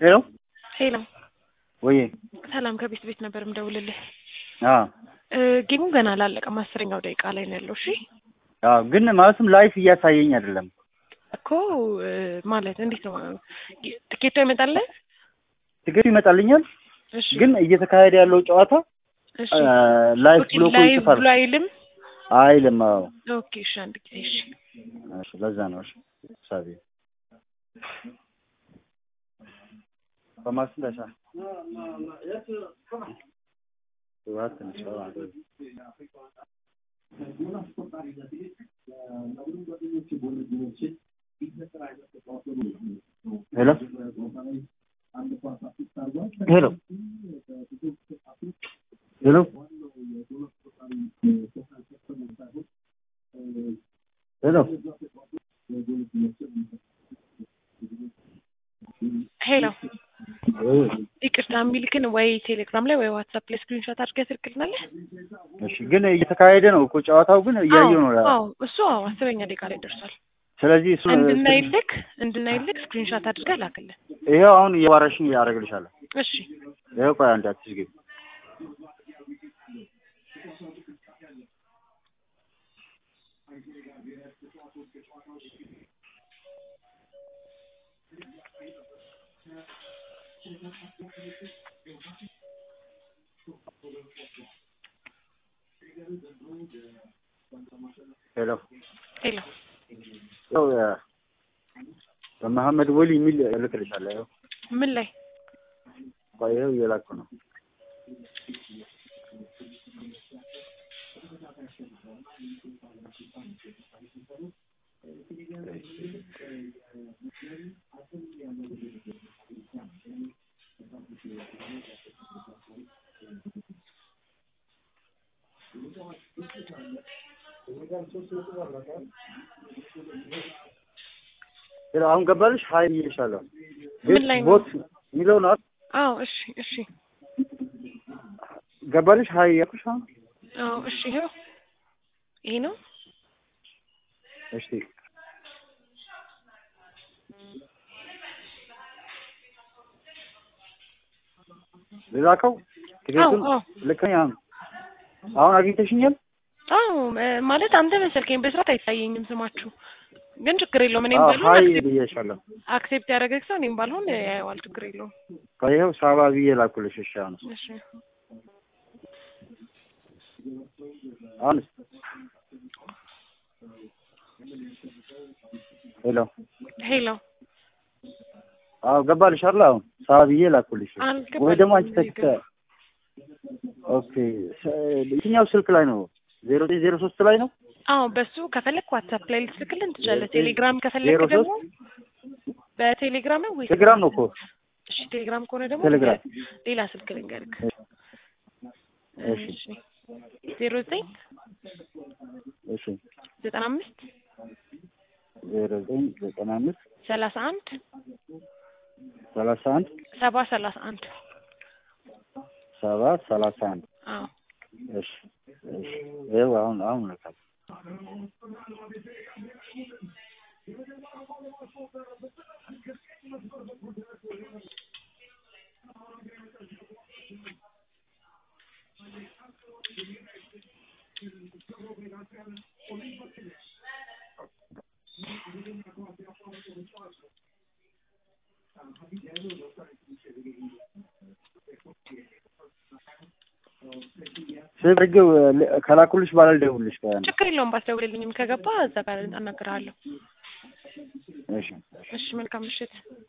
ሄሎ ሄሎ ወይ ሰላም ከቤት ቤት ነበር ምደውልልህ። አ ጌሙ ገና አላለቀም፣ አስረኛው ደቂቃ ላይ ነው ያለው። እሺ አ ግን ማለትም ላይፍ እያሳየኝ አይደለም እኮ እ፣ ማለት እንዴት ነው ትኬቷ ይመጣልህ? ትኬቱ ይመጣልኛል፣ እሺ ግን እየተካሄደ ያለው ጨዋታ እሺ ላይፍ ኦኬ፣ ብሎ እኮ ላይቭ ይጽፋል ብሎ አይልም። አይልም። አዎ ኦኬ እሺ፣ አንድ ጊዜ እሺ። እሺ፣ ለዛ ነው እሺ። ሳቢ በማስለሻ ዋት ነው ሄሎ ሄሎ ሄሎ ሄሎ ሄሎ ይቅርታ የሚልክን ወይ ቴሌግራም ላይ ወይ ዋትሳፕ ላይ ስክሪንሾት አድርገህ ትልክልናለህ? እሺ፣ ግን እየተካሄደ ነው እኮ ጨዋታው፣ ግን እያየው ነው። አዎ እሱ አዎ አስረኛ ደቂቃ ላይ ደርሷል። ስለዚህ እሱ እንድናይልክ እንድናይልክ ስክሪንሾት አድርገህ ላክልን። ይሄው አሁን እየዋረሽኝ ያደርግልሻለሁ። እሺ ይሄው ቆይ አንዴ አትዝጊው። ሄሎ ሄሎ ያው በመሐመድ ወሊ የሚል እልክልሻለሁ። ይኸው ምን ላይ ቆይ ይኸው እየላኩ ነው። ሄሎ አሁን ገባልሽ? ሀይ ብዬሻለሁ። ምን ላይ ነው? ቦት የሚለው ነው አይደል? አዎ እሺ እሺ ገባልሽ? ሀይ ያልኩሽ አሁን አዎ እሺ ይኸው ይሄ ነው እሺ ልላከው ትኬቱን አዎ። ልከኝ አሁን አሁን አግኝተሽኛል? አዎ እ፣ ማለት አንተ መሰልከኝ በስርዓት አይታየኝም ስማችሁ ግን ችግር የለውም እኔም አዎ ባልሆን ሀይ አክሴፕት- ብዬሻለሁ። አክሴፕት ያደረገ ሰው እኔም ባልሆን ያየዋል ችግር የለውም ይኸው ሳባ ብዬ ላኩልሽ። እሺ አሁን እሺ አሁን ሄሎ ሄሎ አዎ ገባልሽ አይደል? አሁን ሳባ ብዬ ላኩልሽ። አልገባኝም። ወይ ደግሞ አንቺ ተክተ ኦኬ ስ- የትኛው ስልክ ላይ ነው? ዜሮ ዘጠኝ ዜሮ ሶስት ላይ ነው። አዎ በሱ ከፈለክ ዋትሳፕ ላይ ልትልክልን ትችላለህ። ቴሌግራም ከፈለክ ዜሮ ደግሞ በቴሌግራም ነው ወይስ ቴሌግራም ነው እኮ እሺ ቴሌግራም ከሆነ ደግሞ ቴሌግራም። ሌላ ስልክ ልንገርክ። እሺ እሺ ዜሮ ዘጠኝ እሺ ዘጠና አምስት ዜሮ ዘጠኝ ዘጠና አምስት ሰላሳ አንድ ሰላሳ አንድ ሰባ ሰላሳ አንድ ሰባ ሰላሳ አንድ አዎ እሺ እሺ ይኸው አሁን አሁን ልካል ስልክ ከላኩልሽ በኋላ ልደውልልሽ። ቆይ አንዴ። ችግር የለውም ባትደውልልኝም ከገባ እዛ ጋር አናግርሃለሁ። እሺ እሺ መልካም ምሽት።